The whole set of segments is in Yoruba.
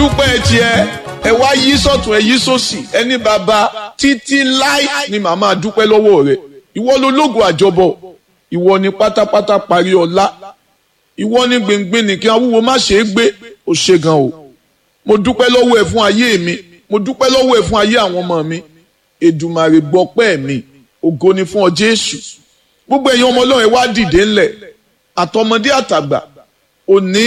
dúpẹ́ tiẹ̀ ẹ wá yí sọ̀tún ẹ yí sòsì ẹni bàbá títí láì ni màmá dúpẹ́ lọ́wọ́ rẹ̀ ìwọ ló lógo àjọbọ ìwọ ni pátápátá parí ọlá ìwọ ni gbìngbìn nìkan awúwo má ṣe é gbé ó ṣe gan o mo dúpẹ́ lọ́wọ́ ẹ fún ayé mi mo dúpẹ́ lọ́wọ́ ẹ fún ayé àwọn ọmọ mi Èdùmàrè gbọpẹ́ mi ògo ni fún ọ Jésù gbogbo ẹ̀yin ọmọ Ọlọ́run ẹ wá dìde ńlẹ̀ àtọmọdé àtàgbà òní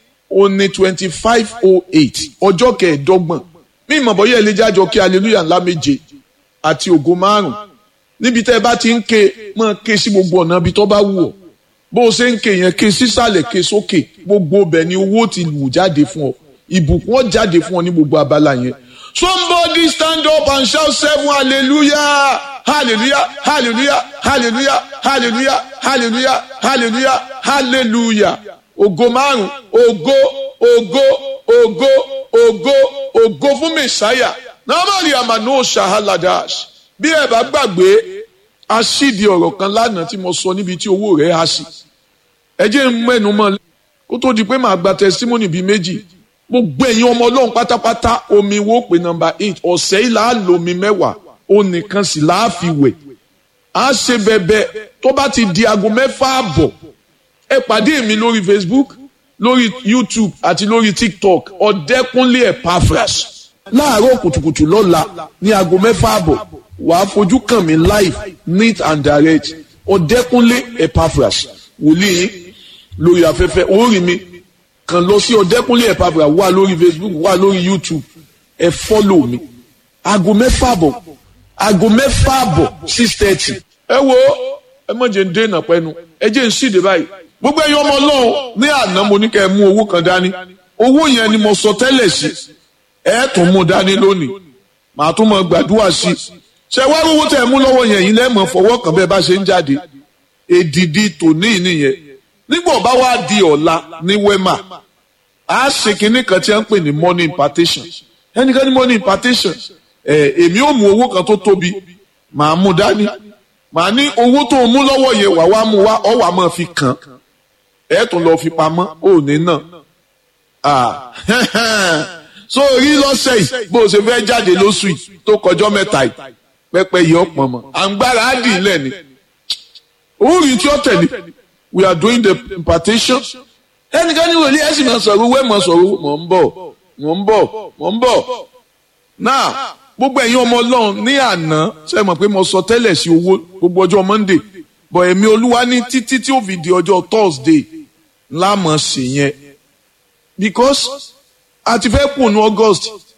òní twenty five oh eight ọjọ́ kẹẹ̀ẹ́dọ́gbọ̀n mí ìmọ̀ bọ́yá ẹ lè jájọ kí hallelujah ńlá méje àti ògo márùn níbi tẹ́ ẹ bá ti ń ké máa ké sí gbogbo ọ̀nà ibi tó bá wù ọ́ bó o ṣe ń ké yẹn ké sísàlẹ̀ ké sókè gbogbo ọbẹ̀ ni owó ti wù jáde fún ọ ìbùkún ọ jáde fún ọ ní gbogbo abala yẹn somebody stand up and shout seven hallelujah hallelujah hallelujah hallelujah hallelujah hallelujah hallelujah hallelujah ògo márùn ògo ògo ògo ògo ògo fún mẹsàáyà nàmàlì àmàlù ṣàhálàdàs bí ẹ bá gbàgbé a ṣídìí ọ̀rọ̀ kan lánàá tí mo sọ níbi tí owó rẹ̀ á sí ẹ jẹ́ ń mẹ́nu mọ́ kó tó di pé màá gba testimony bíi méjì gbogbo ẹ̀yin ọmọ ọlọ́run pátápátá omi wo pé nọ́mbà eight ọ̀sẹ̀ yìí là á lo omi mẹ́wàá ó nìkan sì là á fi wẹ̀ á ṣe bẹ̀bẹ̀ tó bá ti di aago mẹ́fà àbọ̀ ẹ pàdé mi lórí Facebook lórí YouTube àti lórí TikTok ọ̀dẹ́kúnlé Epaphras láàárọ̀ kùtùkùtù lọ́la ní aago mẹ́fà àbọ̀ wàá fojú kàn mí live neat and direct ọ̀dẹ́kúnlé Epaphras wòlíì lórí afẹ́fẹ́ orí mi kàn lọ sí ọ̀dẹ́kúnlé Epaphras wà lórí Facebook wà lórí YouTube ẹ fọ́lọ̀ mi aago mẹ́fà àbọ̀ aago mẹ́fà àbọ̀ six thirty ẹ wo ẹ mọ̀ jẹ́ ń dènà pẹ́nu ẹ jẹ́ ń ṣìdè báyìí gbogbo ẹ̀yin ọmọ Ọlọ́run ní àná mo ní kẹ́ ẹ mú owó kan dání owó yẹn ni mo sọ tẹ́lẹ̀ sí ẹ tún mú dání lónìí màá tún mọ gbàdúrà sí ṣe wá owó tẹ́ ẹ mú lọ́wọ́ yẹn yìí lẹ́mọ̀ fọwọ́ kan bẹ́ẹ̀ bá ṣe ń jáde èdìdì tòní nìyẹn nígbà bá wá di ọ̀la ní wema a ṣe kinní kan tí a ń pè ní money impartation ẹnìkan ní money impartation ẹ èmi ò mú owó kan tó tóbi màá mú dání màá ní owó tó mú lọ́wọ́ yẹn wà wá mú wá ọ̀ wà máa fi kàn ẹ̀ tún lọ́ọ́ fi pamọ́ òní náà so rí lọ́sẹ̀ yìí bó o ṣe fẹ́ jáde lóṣù yìí tó kọjọ́ mẹ́ta yìí pẹ́pẹ́ yìí ọ̀pọ̀ mọ́ àǹgbára á dì í lẹ̀ ni orí tí ó tẹ̀lé we are doing the impartation ẹnìkan ní wòlíì ẹ̀sìn máa sọ̀rọ̀ owó ẹ̀ máa sọ̀rọ̀ mọ̀ ń bọ̀ mọ̀ ń bọ̀ mọ̀ ń bọ̀ náà gbogbo ẹ̀yin ọmọ ọlọ́run ní àná ṣe mọ̀ pé mo sọ tẹ́lẹ̀ sí owó gbogbo ọjọ́ monday bọ̀ ẹ̀mí olúwa ní títí tí ó fi di ọjọ́ thursday láàmọ̀ sí yẹn because a ti fẹ́ kùnú august